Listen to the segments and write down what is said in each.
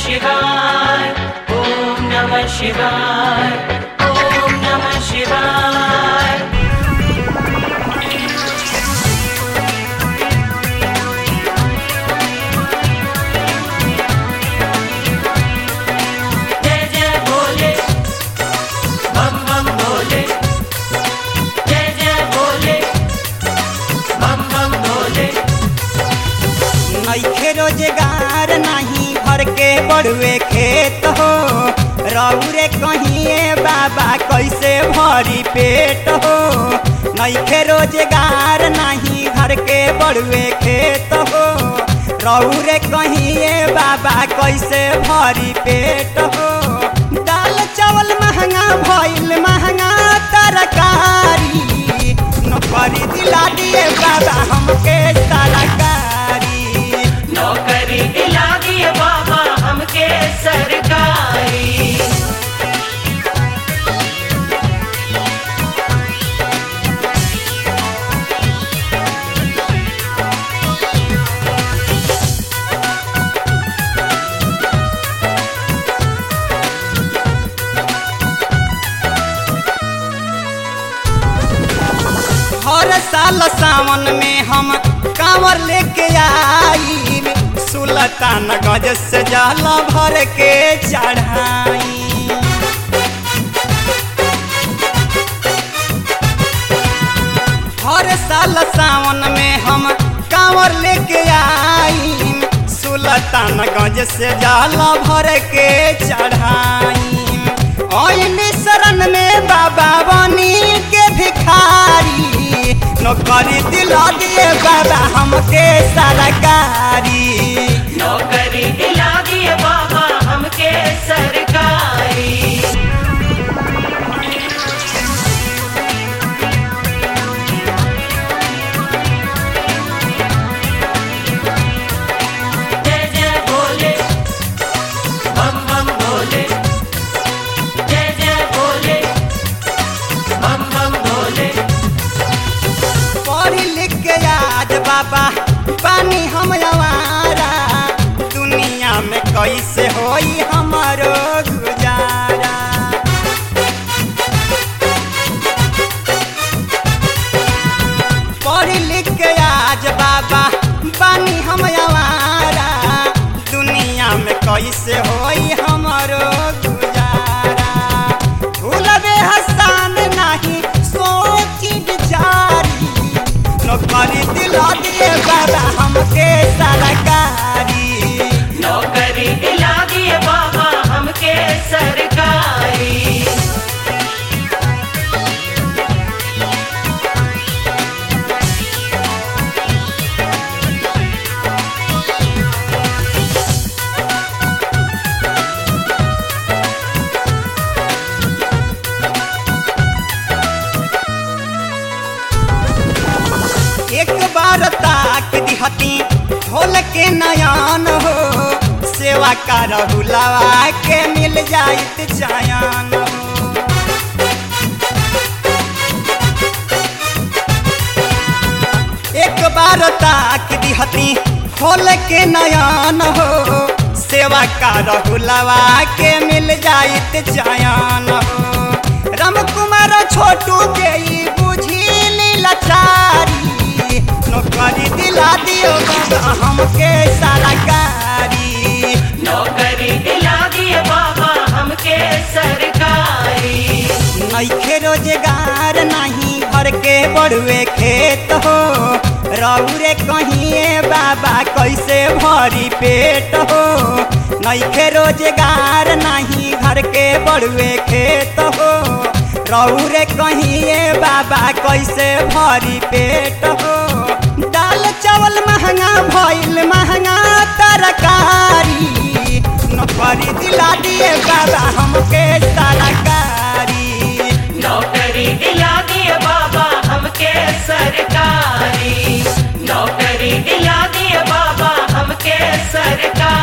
शिवाय ॐ नमः शिवाय ॐ नमः शिवाय जय जय भोले बम बम भोले जय जय भोले बम बम भोले नइखे रोजगार नाही घर के बड़ुए खेत हो रौरे कहिए बाबा कैसे भरी पेट हो नइखे रोजगार नाही घर के बड़ुए खेत हो रौरे कहिए बाबा कैसे भरी पेट हो दाल चावल महंगा भइल महंगा तरकारी नौकरी दिला दिए बाबा हमके सरकारी नौकरी दिला दिए बाबा हमके सरकारी हर साल सावन में हम कांवर लेके आई सुल्तान गज से जल भर के चढ़ाई हर साल सावन में हम कांवर लेके आई सुल्तान गज से जल भर के चढ़ाई ओइन शरण में बाबा बनी के भिखारी नौकरी दिला दिए बाबा हमके सरकारी नौकरी दिला दिए बाबा हमके सरकारी जय जय भोले बम बम भोले जय जय भोले बम बम भोले पढ़ी लिख के आज बाबा पानी हम आवारा दुनिया में कैसे होई हमारो गुजारा पढ़ी लिख के आज बाबा पानी हम आवारा दुनिया में कैसे होई हमारो गुजारा भूलबे हसान नहीं सोची बिचारी नौकरी दिला दिए बाबा हमके सरकारी नौकरी दिला दिए बाबा हमके सरकारी एक बार ताक दिहती खोल के नयन हो सेवा का रहुलवा के मिल जाइत जायन हो एक बार ताक दिहती खोल के नयन हो सेवा का रहुलवा के मिल जाइत जायन हो राम कुमार छोटू के ई बुझी लाचारी नौकरी दिला दियो बाबा हमके सरकारी नौकरी दिला दिए बाबा हमके सरकारी नइखे रोजगार नहीं घर के बड़ुए खेत हो रौरे कहिए बाबा कैसे भरी पेट हो नइखे रोजगार नहीं घर के बड़ुए खेत हो रौरे कहिए बाबा कैसे भरी पेट हो दाल चावल महंगा भइल महंगा तरकारी नौकरी दिला दिए बाबा हमके सरकारी नौकरी दिला दिए बाबा हमके सरकारी नौकरी दिला दिए बाबा हमके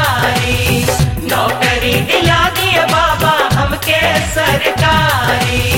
सरकारी नौकरी दिला दिए बाबा हमके सरकारी